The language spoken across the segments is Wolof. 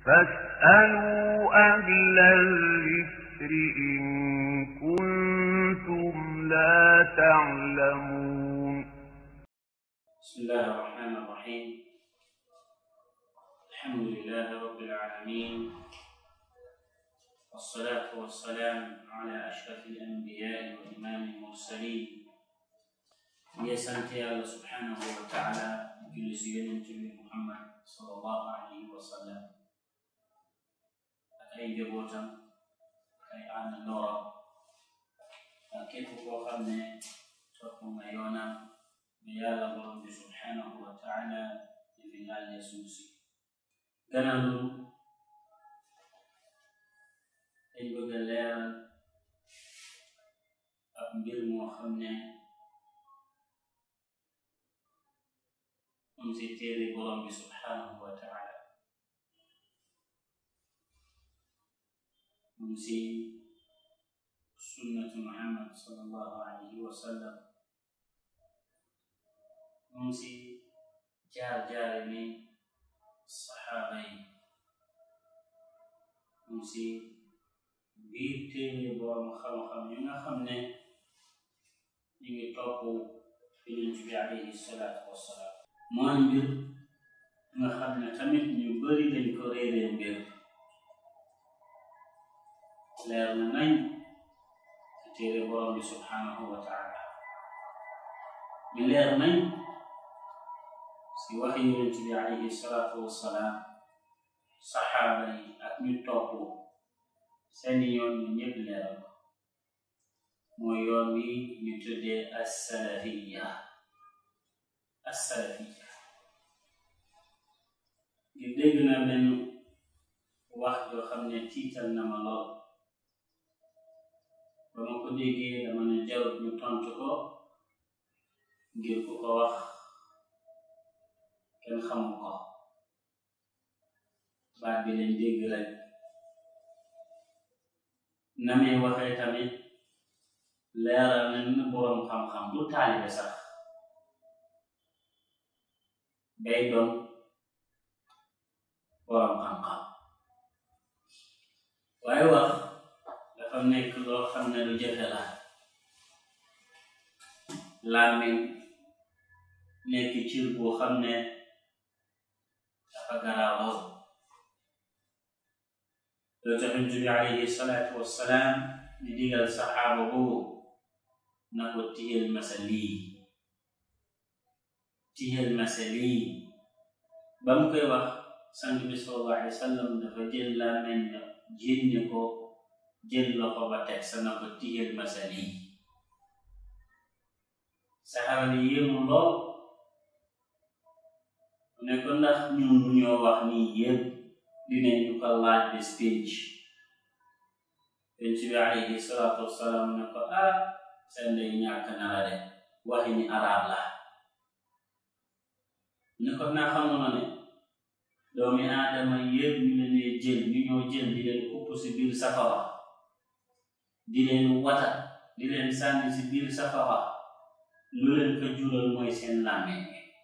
فاسألوا أهل الذكر إن كنتم لا تعلمون بسم الله الرحمن الرحيم الحمد لله رب العالمين والصلاة والسلام على أشرف الأنبياء وإمام المرسلين يا سنتي الله سبحانه وتعالى جل سيدنا محمد صلى الله عليه وسلم أي جبوتا أي أنا نورا كيف هو خلنا تقوم يونا بيالا borom bi subhanahu wa taala di fi laal suuf si gannaaw loolu dañ bëgg a leeral ab mbir moo xam ne mu si téere borom bi subhanahu wa taala mu si sunnatu muhammad sallallahu alayhi wa sallam mu si jaar-jaare ni saxaaba yi mu si biir téere borom xam-xam yu nga xam ne ñu ngi topp yonent bi alayhi salaatu wassalaam mooy mbir nga xam ne tamit ñu bari dañ ko réeree mbir leer na nañ ci téere borom bi subhanahu wa taala ñu leer nañ si waxi yonent bi alayhi salaatu wassalaam saxaaba yi ak ñu topp seeni yoon ñu ñëpp leeral ko mooy yoon wi ñu tuddee assalafiya assalafiya ñu dégg na benn wax joo xam ne tiital na ma lool ba ma ko déggee dama ne jarut ñu tontu ko ngir ku ko wax kenn xamu ko baat bi lañ dégg rek na muy waxee tamit leeral nañ na boroom xam-xam du taalibe sax day doon boroom xam-xam waaye wax dafa nekk loo xam ne lu jafe la làmmiñ nekk cir boo xam ne dafa garaaw lool loo tax Yonent bi alayhi salaatu wassalaam di digal saxaaba boobu na ko tiyel masa lii tiyel masa lii ba mu koy wax sang bi sallallahu alayhi wa sallam dafa jël làmmiñ na jénne ko jël loxo ba teg sa na ko tiyel masa lii saxaaba bi yéemu lool ne ko ndax ñun bu ñoo wax nii yëpp dinañ ñu ko laaj bi speech Yonent bi alayhi salaatu wassalaam ne ko ah seen day ñàkk na la de waxi ni arab la ne ko naa xamoon ne doomi aadama yëpp ñu leen dee jël ñu ñoo jël di leen kupp si biir safara di leen wata di leen sànni si biir safara lu leen ko jural mooy seen làmmiñ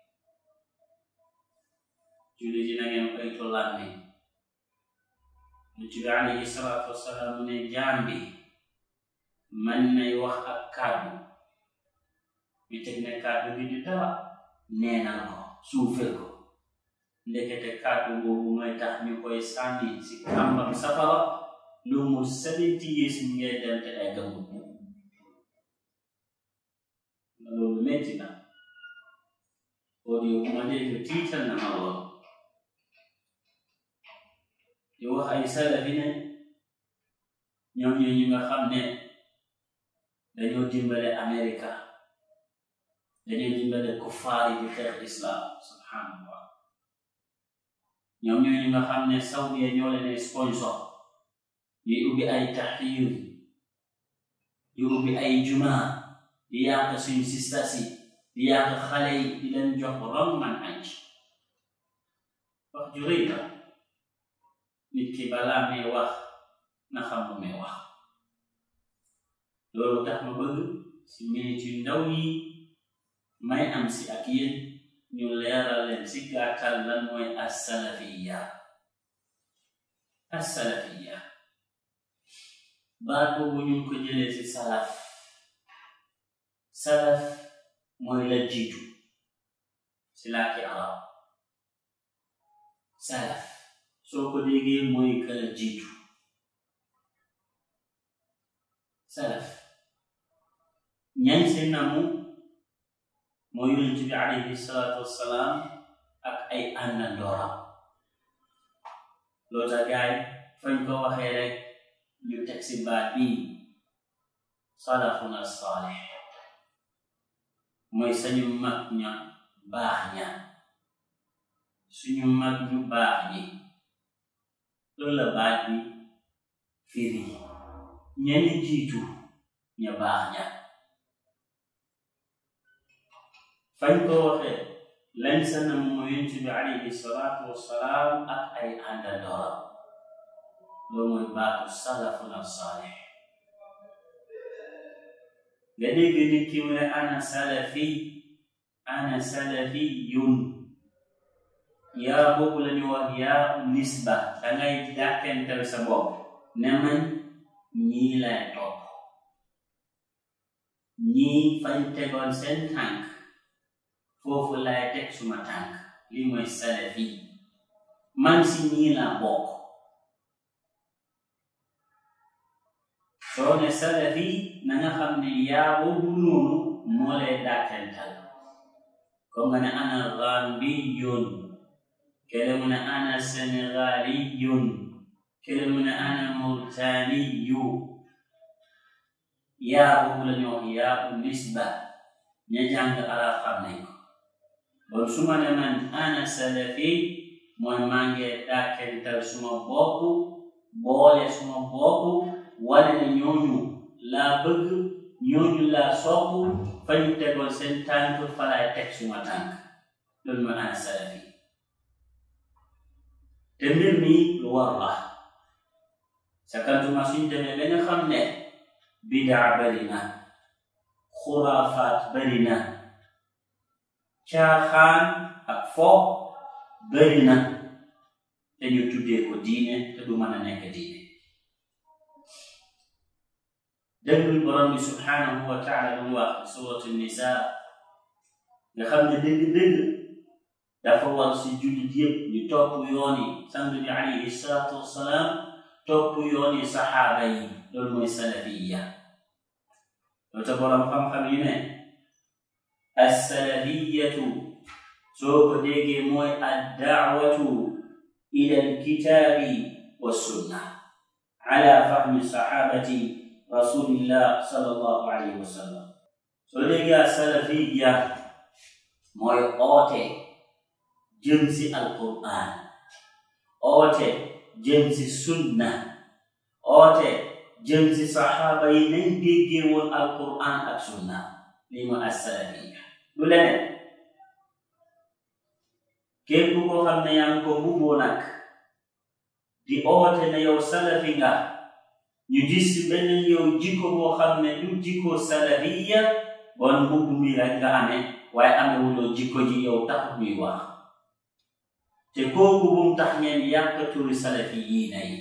julli ji na ngeen koytu làmmiñ Yonent bi alayhi salaatu wassalaam ne jaam bi man nay wax ak kàddu mi teg ne kàddu bi di dara neenal ko suufel ko ndekete kàddu boobu mooy tax ñu koy sànni si kàmbam safara lu mu seventy years mi ngay dem te ay gëmul loolu metti na audio bu ma dégg tiital na ma lool di wax ay salafi ne ñoom ñoo ñu nga xam ne dañoo dimbale Amerika dañoo dimbale kuffaar yi di xeex islam subhanallah ñoom ñoo ñu nga xam ne Saudiya ñoo leen sponsor ñuy ubbi ay taxiir di ubbi ay juma di yàq suñu sistas yi di yàq xale yi di leen jox wrong manhaj wax ju rëy la nit ki balaa may wax na xam lu may wax loolu tax ma bëgg si minute yu ndaw yi may am si ak yéen ñu leeral leen si gàttal lan mooy assalafiya as-salafiyya baat boobu ñu ngi ko jëlee ci salaf salaf mooy la jiitu ci làkki arab salaf soo ko déggee mooy ka la jiitu salaf ñañ si namu mooy yonent bi alayhi salaatu wassalaam ak ay àndandooram loolu tax gaay fañ ko waxee rek ñu teg si baat bii salafuna saalih mooy sañu mag ña baax ña suñu mag ñu baax ñi loolu la baat bi firi ñeni jiitu ña baax ña fañ ko waxee lañ sa nam mooy yonent bi alayhi salaatu wassalaam ak ay àndandooram loolu mooy baatu salafuna saalih nga dégg nit ki mu ne ana salafi ana salafiyun yaa boobu la ñu wax yaa nisba dangay dàkkental sa bopp ne man ñii lay topp ñii fañ tegoon seen tànk foofu lay teg suma tànk li mooy salafi man si ñii laa bokk soo ne salafi na nga xam ne yaa boobu noonu moo lay dàkkental comme nga ne ana gambiyun kele mu ne ana senegaliyun kele mu ne ana mauritaniyu yaa boobu la ñu wax yaa u nisba ña jàng arab xam nañ ko bon su ma ne man ana salafi mooy maa ngi dàkkental suma bopp boole suma bopp wane ne ñooñu laa bëgg ñooñu laa sopp fa ñu tegoon seen tànk fa laay teg suma tànk loolu mooy ana salafi te mbir mi lu war la sakantuma suñ demee ba nga xam ne bidaa bari na xuraafaat bari na caaxaan ak fo bari na te ñu tuddee ko diine te du mën a nekk diine déglul borom bi subhanahu wa taala lu wax suratu nisa nga xam ne dëgg-dëgg dafa war si jullit yëpp ñu topp yooni sang bi alayhi salaatu wassalaam topp yooni saxaaba yi loolu mooy salafiya loolu te borom xam-xam yi ne assalafiyatu soo ko déggee mooy addaawatu ila alkitaabi wassunna ala fahmi saxaabati rasulillah sallallahu alayhi wa sallam soo déggee salafiya mooy oote jëm si alqur'an oote jëm si sunna oote jëm si saxaaba yi nañ déggee woon alqur'an ak sunna lii mooy assalafiya lu leneen képp koo xam ne yaa ngi ko mbubboo nag di oote ne yow salafi nga ñu gis si beneen yow jikko boo xam ne du jikko salafiya bon mbubb mi rek nga amee waaye amewuloo jikko ji yow taxut muy wax te kooku bum tax ngeen yàq turi salafi yii na yi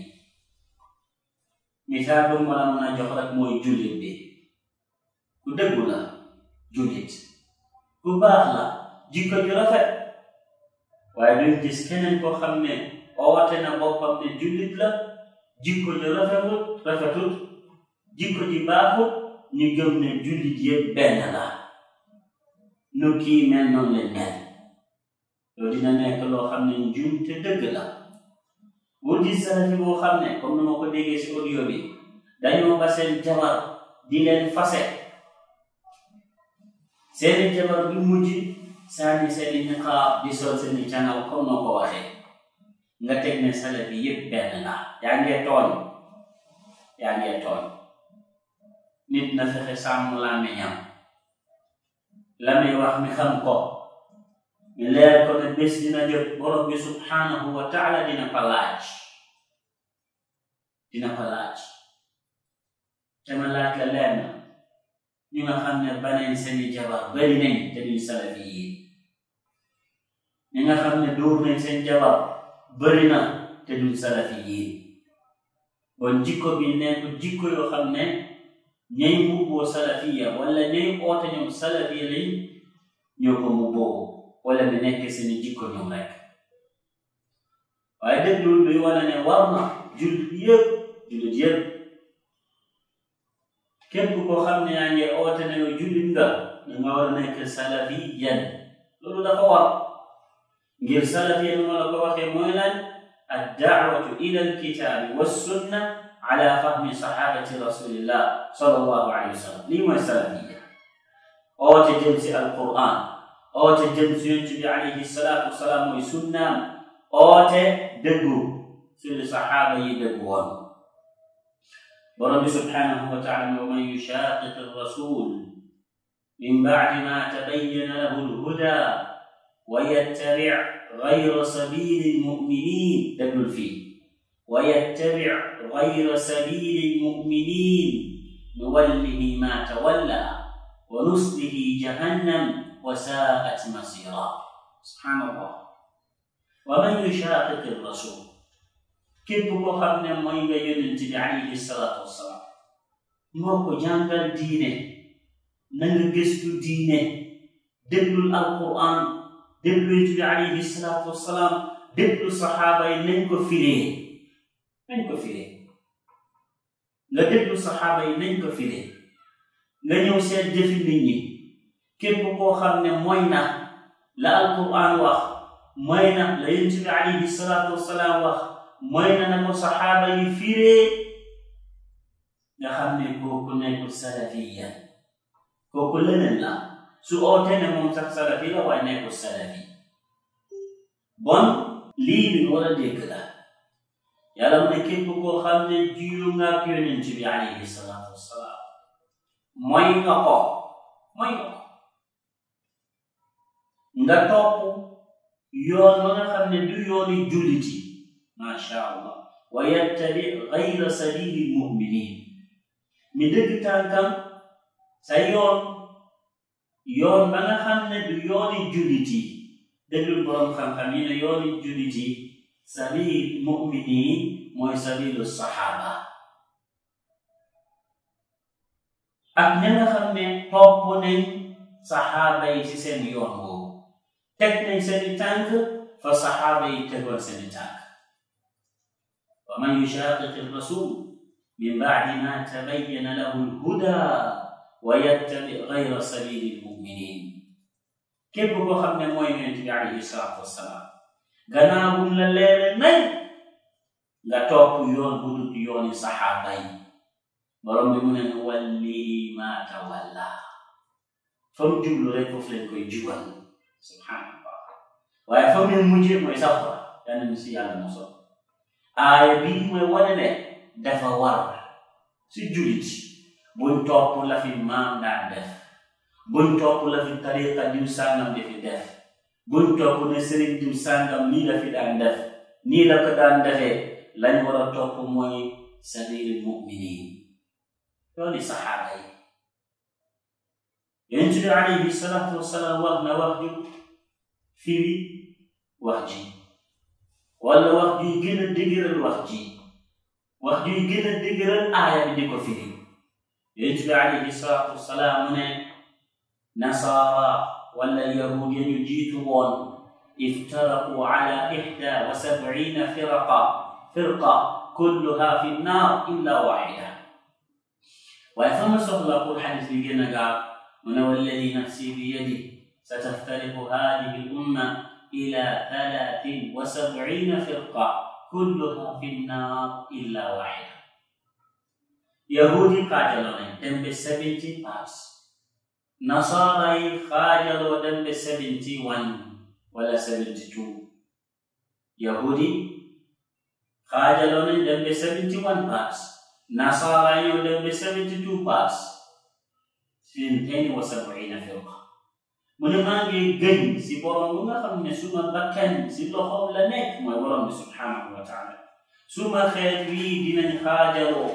misaal bu ma la mën a jox rek mooy jullit bi ku dëggu la jullit ku baax la jikko ju rafet waaye duñ gis keneen koo xam ne oote na boppam ne jullit la jikko ju rafetut rafetut jikko ji baaxut ñu gëm ne jullit yëpp benn la nu kii mel noonu leen mel loolu dina nekk loo xam ne njum te dëgg la bul gis salafi boo xam ne comme ni ma ko déggee si audio bi dañoo ba seen jabar di leen fase seeni jabar du mujj sànni seeni niqaab di sol seeni canal comme noo ko waxee nga teg ne salafi yëpp benn la yaa ngee tooñ yaa ngee tooñ nit na fexe sàmm làmmiñam la muy wax mi xam ko ñu leer ko ne bés dina jot borom bi subhanahu wa taala dina ko laaj dina ko laaj te ma laaj la leer na ñu nga xam ne baneen seeni jabar bari nañ te duñ salafi yi ñi nga xam ne dóor nañ seen jabar bari na te duñ salafi yi bon jikko bi nekk jikko yoo xam ne ñay mbubboo salafiya wala ñay oote ñoom salafiya lañ ñoo ko mbubboo wala mi nekk seeni jikko ñoom rek waaye déglul luy wane ne war na jullit yëpp jullit yëpp képp koo xam ne yaa ngi oote ne yow jullit nga da nga war a nekk salafiyan loolu dafa war ngir salafiyan ma la ko waxee mooy lan addaawatu ila alkitaabi wassunna ala fahmi sahabati rasulillah sallallahu alayhi wa sallam lii mooy salafiya oote jëm si alquran oote jëm si yonent bi alayhi salaatu wasalaam mooy sunnaam oote dëggu suñu saxaaba yi dëggu woon borom bi subhanahu wa taala wa man yushaqiq arrasul min bacdi ma tabayyana lahu alhuda wa yattabic gayra sabili almuminin déglul fii wa yattabic gayra sabili almuminin nuwallihi ma tawalla wa nuslihi jahannam wa saa'at masira subhanallah wa man yushaqiq arrasul képp koo xam ne mooy nga yonent bi alayhi salaatu wassalaam moo ko jàngal diine na nga gëstu diine déglul alquran déglu yonent bi alayhi salaatu wassalaam déglu saxaaba yi nañ ko firee nañ ko firee nga déglu saxaaba yi nañ ko firee nga ñëw seet jëfi nit ñi képp koo xam ne mooy na la alquran wax mooy na la yonent bi alayhi salaatu wassalaam wax mooy na na ko saxaaba yi firee nga xam ne kooku nekkul salafiya kooku leneen la su ootee ne moom sax salafi la waaye nekkul salafi bon lii bi war a dégg la yàlla mu ne képp koo xam ne jiyu nga ak yonent bi alayhi salaatu wassalaam mooy nga ko mooy nga ko nga topp yoon ba nga xam ne du yooni julliti macha allah wa yattabi gayra sabili lmuminin mi dëgg tànkam sa yoon yoon ba nga xam ne du yooni jullit yi déglul boroom xam-xam yi ne yooni jullit yi sabil muminin mooy sabilu saxaaba ak ña nga xam ne topp nañ saxaaba yi ci seen yoon boobu teg nañ seeni tànk fa saxaaba yi tegoon seeni tànk wa man yushaqiqi rasul min bacdi ma tabayyana lahu lhuda wa yattabi gayra sabili lmuminin képp koo xam ne mooy yonent bi alayhi salaatu wassalaam gannaaw bu la leere nañ nga topp yoon bu dut yooni saxaaba yi borom bi mu ne nu wallihi ma tawalla fa mu jublu rek foofu leen koy jubal subhanallah waaye fa mu mujjee mooy safara yàlla na si yàlla mosol aaya bii mooy wane ne dafa war si julit buñ topp la fi maam daan def buñ topp la fi tariqa diw sàngam di fi def buñ topp ne sëriñ diw sàngam nii la fi daan def nii la ko daan defee lañ war a topp mooy sabili muminin yooni saxaaba yi yonent bi alayhi salaatu wasalaam wax na wax ju firi wax ji wala wax juy gën a dëgëral wax ji wax juy gën a dëgëral aaya bi di ko firi yonent bi alayhi salaatu wasalaam mu ne nasaara wala yahud ya ñu jiitu woon iftaraqu ala ixda wa sabciina firaqa firqa kulluha fi nnaar illa waxida waaye fa ma soxla pour xadis bi gën a gaaw mu ne walladi nafsi bi yadi sataftariqu hadihi l umma ila talatin wa sabciina firqa kulluha fi nnaar illa waxida yahudi xaajaloo nañ dem be seventy parts nasaara yi xaajaloo dem be seventy one wala seventy two yahudi xaajaloo nañ dem be seventy one parts nasaara yi ñoo dem be seventy two parts sintaini wa sabciina firqa mu ne maa ngi gëñ si borom bu nga xam ne suma bakkan si loxoom la nekk mooy borom bi subhanahu wa taala suma xeet wii dinañ xaajaloo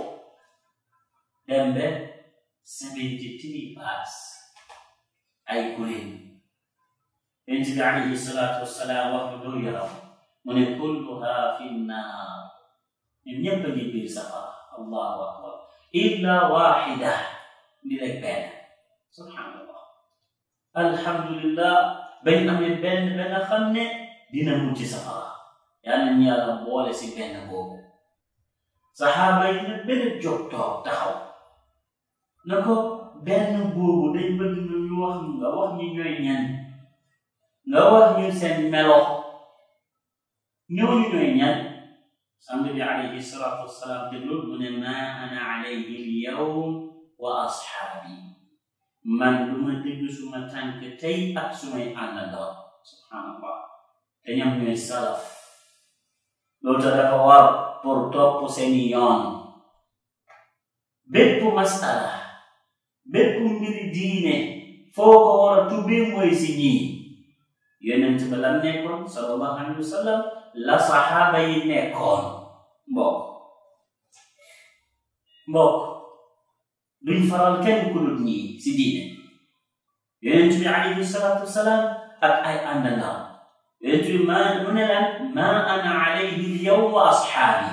dem be seventy three parts ay kuréel yonent bi alayhi salaatu wassalaam wax lu doo yaram mu ne kulluha fi nnaar ñun ñëpp a ngi biir safara allahu akbar illa waxida ndi rek benn subhanallah alhamdulillah bañ amee benn ba nga xam ne dina mucc safara yàlla ñu yàlla boole si benn boobu saxaaba yi ne benn jóg toog taxaw na ko benn boobu dañ bëgg nga ñu wax nga wax ñu ñooy ñan nga wax ñu seen melo ñooñu ñooy ñan sant bi alayhi salaatu wassalaam déglul mu ne ma ana alayhi alyawm wa ashaabi man lu ma dégg suma tànk tey ak sumay àndandoo subhanallah te ñoom ñooy salaf loolu tax dafa war pour topp seeni yoon bépp masala bépp mbiri diine foo ko war a tubbee mooy si ñii yonent ba lam nekkoon sallallahu alayhi wa sallam la saxaaba yi nekkoon mbokk mbokk duñ faral kenn ku dul ñii si diine yonent bi alayhi salaatu wasalaam ak ay àndandaam yonent bi ma mu ne lan ma ana alayhi al-yawm wa ashaabi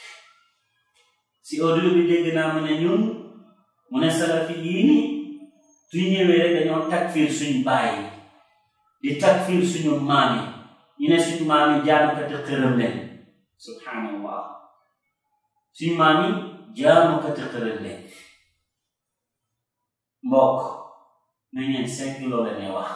si audio bi dégg naa mu ne ñun mu ne salafi yii ni suñ ñëwee rek dañoo takfir suñ bàyyi di takfir suñu maam yi ñu ne suñu maam yi jaamukati xërëm leen subhanallah suñu maam yi jaamukati xërëm leen mbokk na ngeen segg loolu ne wax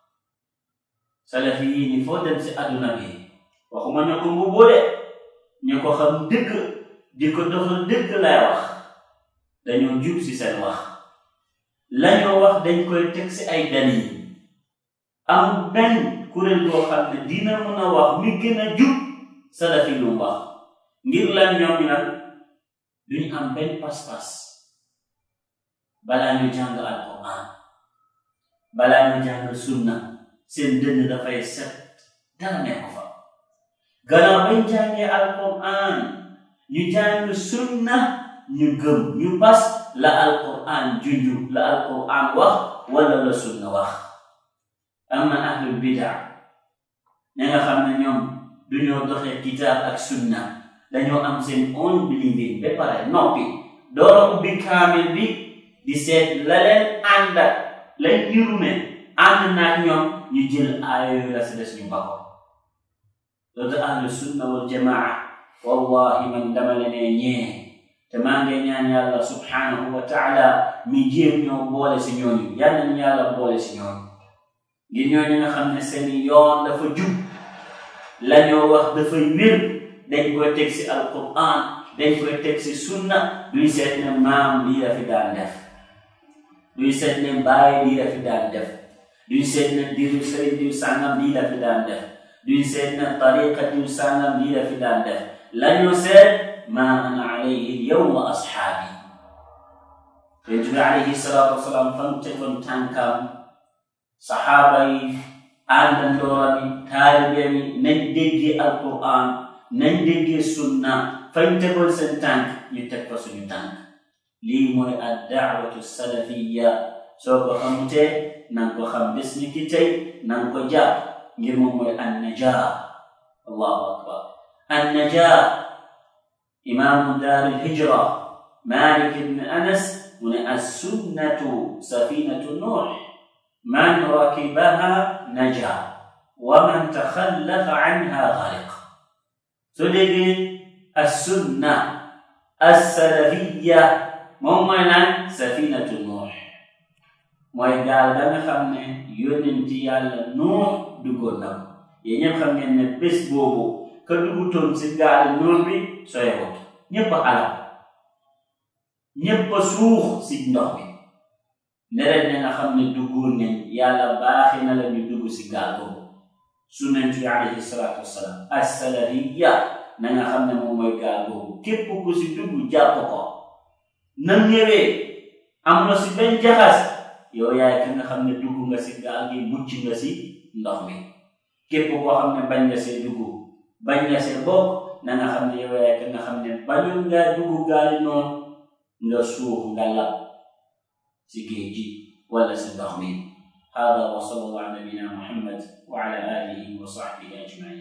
salafi yii ni foo dem si adduna bi waxuma ñu ko mbubboo de ñu ko xam dëgg di ko doxal dëgg lay wax dañoo jub si seen wax lañoo wax dañ koy teg si ay dalil am benn kuréel boo xam ne dina mën a wax mi gën a jub salafi lu wax ngir lan ñoom ñu nag duñu am benn pas-pas balaa ñu jàng alquran balaa ñu jàng sunna seen dënn dafay set dara nekk fa gannaaw bañ jàngee alquran ñu jàng sunna ñu gëm ñu bas la alquran junju la alquran wax wala la sunna wax amma ahlul bidaa ña nga xam ne ñoom duñoo doxee kitaab ak sunna dañoo am seen own believing ba pare noppi doora ubbi kaamil bi di seet la leen ànd ak lañ ñurume ànd naag ñoom ñu jël aaya yooyu la si des ñu bako loolu ahlu sunna wal jamaa wallahi man dama la nee ñee te maa ngi ñaan yàlla subhanahu wa taala mi jéem ñoo boole si ñooñu yal nañu yàlla boole si ñooñu ngir ñooñu nga xam ne seeni yoon dafa jub la ñoo wax dafay wér dañ koy teg si alquran dañ koy teg si sunna duy seet ne maam lii la fi daan def duy seet ne baay lii la fi daan def duy seet ne diw sëriñ diw sàngam lii la fi daan def duy seet ne tariqa diw sàngam lii la fi daan def la ñoo seet ma ana alayhi alyawm wa ashaabi yonent bi alayhi salaatu wasalaam fam tegoon tànkam saxaaba yi àndandooram yi taalibeem yi nañ déggee alquran nañ déggee sunna fañ tegoon seen tànk ñu teg fa suñu tànk lii mooy ad daawatu salafiya soo ko xamutee nanga ko xam bés ni ki tey nanga ko jàpp ngir moom mooy an najaa allahu akbar an najaa imaamu daar alhijra malik ibn anas mu ne assunnatu safinatu nuux man rakibaha naja wa man taxallafa anha gariq soo déggee assunna assalafiya moom mooy naan safinatu nuux mooy gaal da nga xam ne yónnenti yàlla nuux duggoon na ko yéen ñëpp xam ngeen ne bés boobu ka duggutoon si gaal nuux bi soyewut ñëpp a alal ñëpp a suux si ndox bi ndereen ne nga xam ne duggoon nañ yàlla baaxi na la ñu dugg si gaal boobu sunnantu yi alayhi salaatu wassalaam assalariya na nga xam ne moom mooy gaal boobu képp ku si dugg jàpp ko nam ñëwee am na si benn jaxas yow yaay ka nga xam ne dugg nga si gaal gi mucc nga si ndox mi képp koo xam ne bañ nga see dugg bañ nga see bokk na nga xam ne yow yaay ka nga xam ne bañul nga dugg gaali noonu nga suuf nga lab si géej gi wala si ndox mi hada wa sallallahu ala nabina muhammad wa ala alihi wa sahbihi ajmain